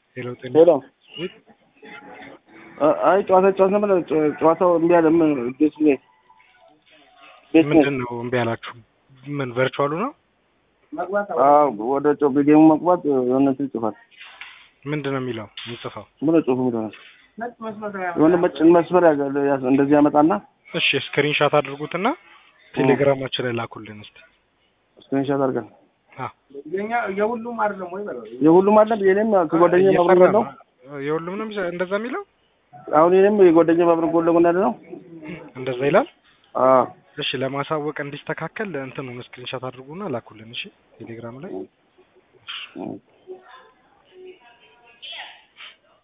ሄሎ ጤና ሄሎ አይ ጨዋታ ጨዋታ ነበር። ጨዋታው እምቢ አለ። ምን ቤት ቤት ቤት ምንድን ነው እምቢ አላችሁ? ምን ቨርቹዋሉ ነው? አዎ ወደ ጮ ጌሙ መግባት የሆነ እንትን ይጽፋል። ምንድን ነው የሚለው የሚጽፈው? ምን ጽሁፍ ምን ሆነ የሆነ መጭን መስመር ያገ- ያዝ- እንደዚህ ያመጣና እሺ ስክሪንሻት አድርጉትና ቴሌግራማችን ላይ ላኩልን እስቲ። ስክሪንሻት አድርገን አዎ የሁሉም አለ። የኔም ከጓደኛ አብረን እየሰራ ያለው ነው። የሁሉም ነው የሚሰ- እንደዛ የሚለው አሁን የኔም የጓደኛ አብረን ጎን ለጎን ያለ ነው። እንደዛ ይላል። አዎ እሺ ለማሳወቅ እንዲስተካከል እንትኑን ስክሪንሻት አድርጉና ላኩልን። እሺ ቴሌግራም ላይ እ-